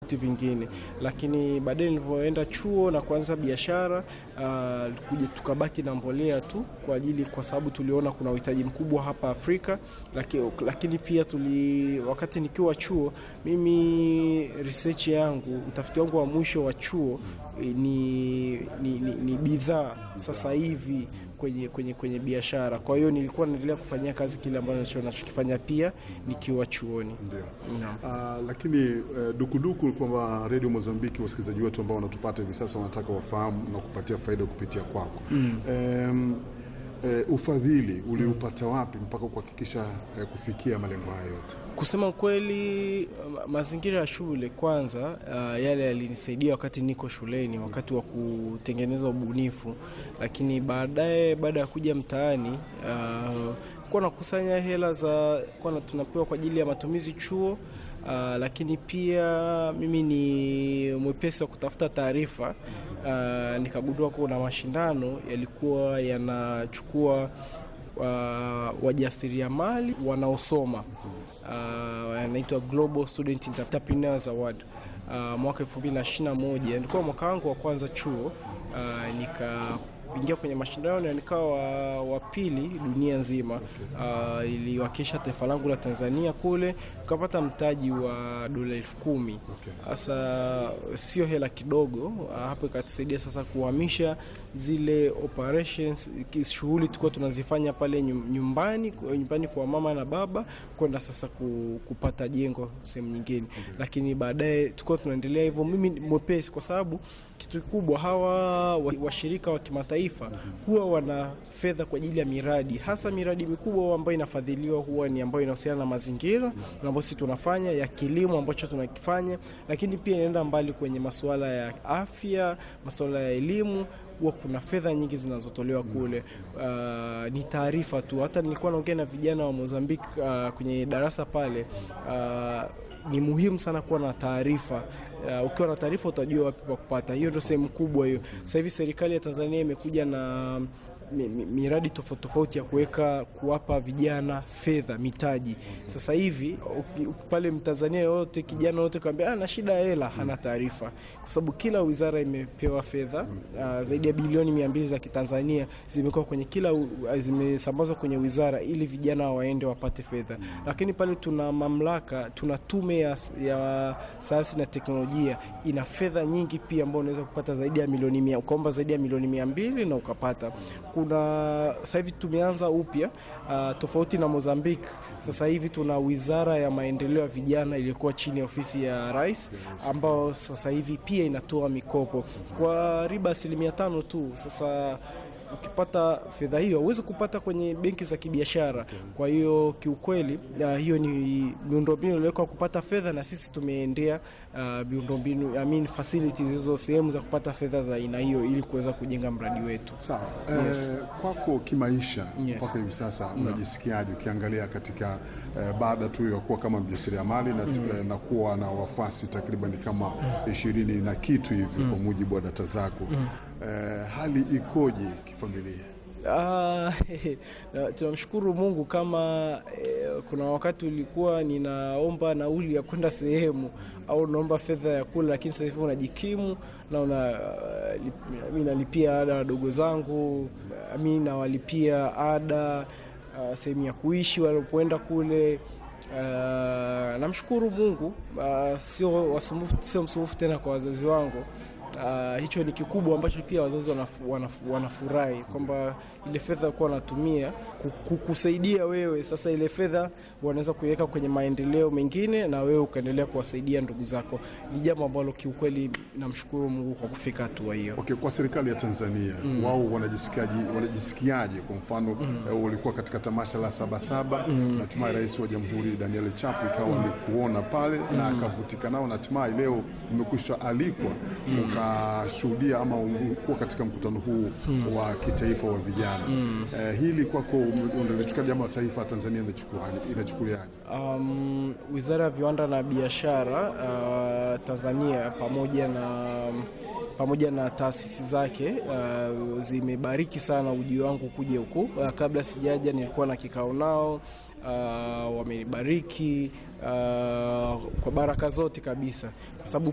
vitu vingine, lakini baadaye nilivyoenda chuo na kuanza biashara uh, kuja tukabaki na mbolea tu kwa ajili, kwa sababu tuliona kuna uhitaji mkubwa hapa Afrika, lakini, lakini pia tuli, wakati nikiwa chuo mimi research yangu utafiti wangu wa mwisho wa chuo ni, ni, ni, ni bidhaa sasa hivi kwenye, kwenye, kwenye biashara. Kwa hiyo nilikuwa naendelea kufanyia kazi kile ambacho nachokifanya pia nikiwa chuoni. Ndio. Naam. Ah, lakini eh, dukuduku kwamba redio Mozambiki, wasikilizaji wetu ambao wanatupata hivi sasa wanataka wafahamu na kupatia faida kupitia kwako Em, eh, ufadhili uliupata wapi mpaka kuhakikisha eh, kufikia malengo hayo yote? Kusema kweli, ma- mazingira ya shule kwanza, uh, yale yalinisaidia wakati niko shuleni, wakati wa kutengeneza ubunifu, lakini baadaye, baada ya kuja mtaani, uh, kuwa nakusanya hela za kuwa na- tunapewa kwa ajili ya matumizi chuo. Uh, lakini pia mimi ni mwepesi wa kutafuta taarifa. Uh, nikagundua kuna mashindano yalikuwa yanachukua uh, wajasiriamali wanaosoma uh, yanaitwa Global Student Entrepreneurs Award uh, mwaka 2021 nilikuwa mwaka wangu wa kwanza chuo uh, nikaingia kwenye mashindano na nikawa wa, wa pili dunia nzima uh, iliwakilisha taifa langu la Tanzania kule, tukapata mtaji wa dola elfu kumi sasa sio hela kidogo. Uh, hapo ikatusaidia sasa kuhamisha zile operations, ki- shughuli tulikuwa tunazifanya pale nyum- nyumbani nyumbani kwa mama na baba kwenda sasa ku, kupata jengo sehemu nyingine, lakini baadaye tulikuwa tunaendelea hivyo. Mimi ni mwepesi kwa sababu kitu kikubwa hawa wa- washirika wa kimataifa huwa wana fedha kwa ajili ya miradi, hasa miradi mikubwa ambayo inafadhiliwa huwa ni ambayo inahusiana na mazingira na ambayo sisi tunafanya ya kilimo ambacho tunakifanya, lakini pia inaenda mbali kwenye masuala ya afya, masuala ya elimu huwa kuna fedha nyingi zinazotolewa kule. Uh, ni taarifa tu. Hata nilikuwa naongea na vijana wa Mozambique uh, kwenye darasa pale uh, ni muhimu sana kuwa na taarifa. Uh, ukiwa na taarifa utajua wapi pa kupata. Hiyo ndio sehemu kubwa hiyo. Sasa hivi serikali ya Tanzania imekuja na mi- mi- miradi tofauti tofauti ya kuweka kuwapa vijana fedha mitaji. Sasa hivi uki- pale Mtanzania yote kijana yote kaambia ana shida ya hela, hana taarifa, kwa sababu kila wizara imepewa fedha uh, zaidi ya bilioni mia mbili za Kitanzania zimekuwa kwenye kila u- zimesambazwa kwenye wizara ili vijana waende wapate fedha. Lakini pale tuna mamlaka, tuna tume ya, ya sayansi na teknolojia ina fedha nyingi pia, ambao unaweza kupata zaidi ya milioni mia, ukaomba zaidi ya milioni mia mbili na ukapata kuna sasa hivi tumeanza upya uh, tofauti na Mozambique. Sasa hivi tuna wizara ya maendeleo ya vijana iliyokuwa chini ya ofisi ya rais, ambao sasa hivi pia inatoa mikopo kwa riba asilimia tano tu. Sasa ukipata fedha hiyo huwezi kupata kwenye benki za kibiashara. Kwa hiyo kiukweli, uh, hiyo ni miundombinu iliwekwa kupata fedha, na sisi tumeendea uh, miundombinu I mean facilities hizo sehemu za kupata fedha za aina hiyo ili kuweza kujenga mradi wetu. Sawa. Yes. Eh, kwako kimaisha Yes. mpaka hivi sasa unajisikiaje ukiangalia katika eh, baada tu ya kuwa kama mjasiriamali na, eh, na kuwa na wafasi takriban kama ishirini na kitu hivi kwa mujibu wa data zako eh, hali ikoje kifamilia? Ah, na tunamshukuru Mungu kama eh, kuna wakati ulikuwa ninaomba nauli ya kwenda sehemu au naomba fedha ya kula, lakini sasa hivi unajikimu na una uh, lip- mi nalipia ada wadogo zangu, mi nawalipia ada uh, sehemu ya kuishi walipoenda kule. Uh, namshukuru Mungu uh, sio wasumbufu, sio msumbufu tena kwa wazazi wangu. Uh, hicho ni kikubwa ambacho pia wazazi wanafu, wanafu, wanafurahi kwamba ile fedha kuwa wanatumia ku- kukusaidia wewe. Sasa ile fedha wanaweza kuiweka kwenye maendeleo mengine na wewe ukaendelea kuwasaidia ndugu zako. Ni jambo ambalo kiukweli namshukuru Mungu kwa kufika hatua hiyo. Okay, kwa serikali ya Tanzania wao wanajisikiaje, wanajisikiaje? Kwa mfano eh, ulikuwa katika tamasha la Sabasaba na hatimaye Rais wa Jamhuri Daniel Chapo ikawa amekuona pale na akavutika nao, na hatimaye leo umekwisha alikwa ukashuhudia ama ulikuwa katika mkutano huu wa kitaifa wa vijana. Eh, hili kwako unalichukulia jambo la taifa la Tanzania inachukuliaje? Inachukuliaje? Um, Wizara ya Viwanda na Biashara uh, Tanzania pamoja na pamoja na taasisi zake uh, zimebariki sana ujio wangu kuja huku. Uh, kabla sijaja nilikuwa na kikao nao uh, wamenibariki uh, kwa baraka zote kabisa, kwa sababu